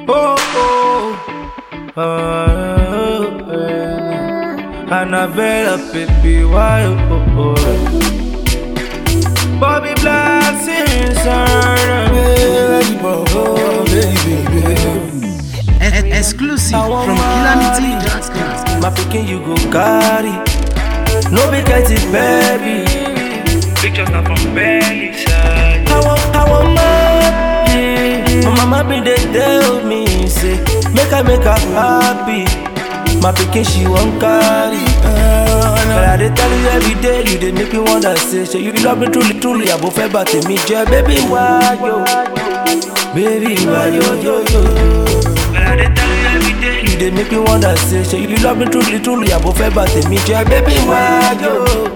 Oh, oh, oh, oh, Annabella, baby, why, oh, oh, Bobby Black, inside, oh, baby, E- exclusive from Calamity.com. My pikin, you go carry, no be it, baby. Pictures not from belly side. I want, I want money. My mama been dey tell me say make I make her happy. My pikin she wan carry. Uh, but I dey tell you every day you dey make me wonder say say you love me truly truly abo fẹ́ bà tèmi jẹ́ baby why yo baby why yo yo yo. But I dey tell you every day you dey make me wonder say say you love me truly truly abo fẹ́ bà tèmi jẹ́ baby why yo.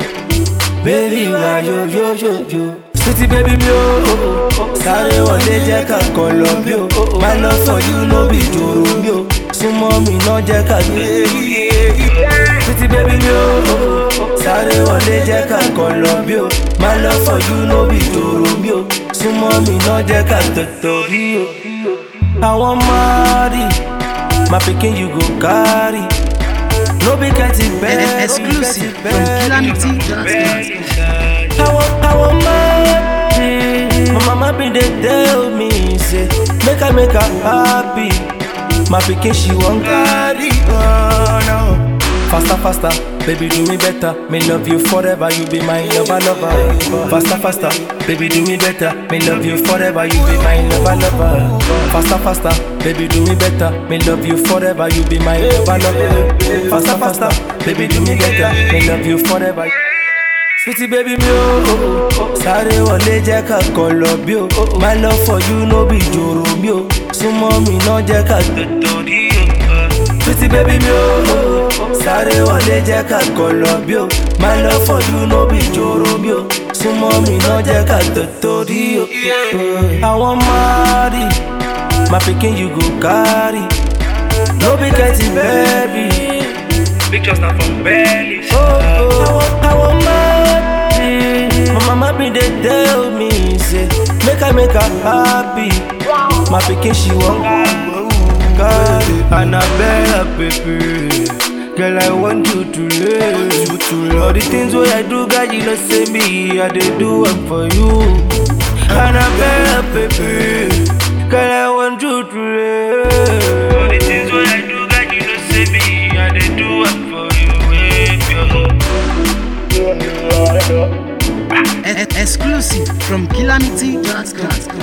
Baby, why yo yo yo yo Sweetie baby mi o Sáré wọlé jẹ́ ká kàn lọ bí o My love for you no be jòrò mi o Súnmọ́ mi náà jẹ́ ká gbé Sweetie baby mi o Sáré wọlé jẹ́ ká kàn lọ bí o My love for you no be jòrò mi o Súnmọ́ mi náà jẹ́ ká tètè rí o Àwọn máàrí My pikin you go carry No be getting E- bad exclusive from Calamity.com. I want, I want money. My mama been dey tell me say make I make her happy. My pikin she wan carry oh, no. Faster, faster, baby do me better. Me love you forever, you be my lover, lover. Faster, faster, baby do me better. Me love you forever, you be my lover, lover. Faster, faster, baby do me better. Me love you forever, you be my lover, lover. Faster, faster, baby do me better. Me love you forever. Sweetie baby mi o Sáré wọlé jẹ́ ká kàn lọ bí o My love for you no be jòrò mi o Súnmọ́ mi náà jẹ́ ká tòtòrí o Sweetie baby mi o Sáré wọlé jẹ́ ká kàn lọ bí o My love for you no be jòrò mi o Súnmọ́ mi náà jẹ́ ká tòtòrí o Àwọn máàrí My pikin you go carry No be getting baby Pictures not from belly. Oh, oh. I want, I want money. My mama been dey tell me say make I make her happy. My pikin she wan carry. Annabella baby. Girl, I want you to live. All the things wey I do, God, you know say me, I dey do am for you. Annabella baby. Girl, I want you to live. All the things wey I do, God, you know say me, I dey do am for you. E- exclusive from Calamity.com.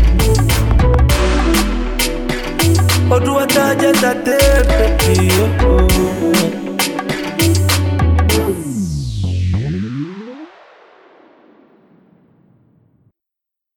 Oduwata jẹ́ tate baby. Oh,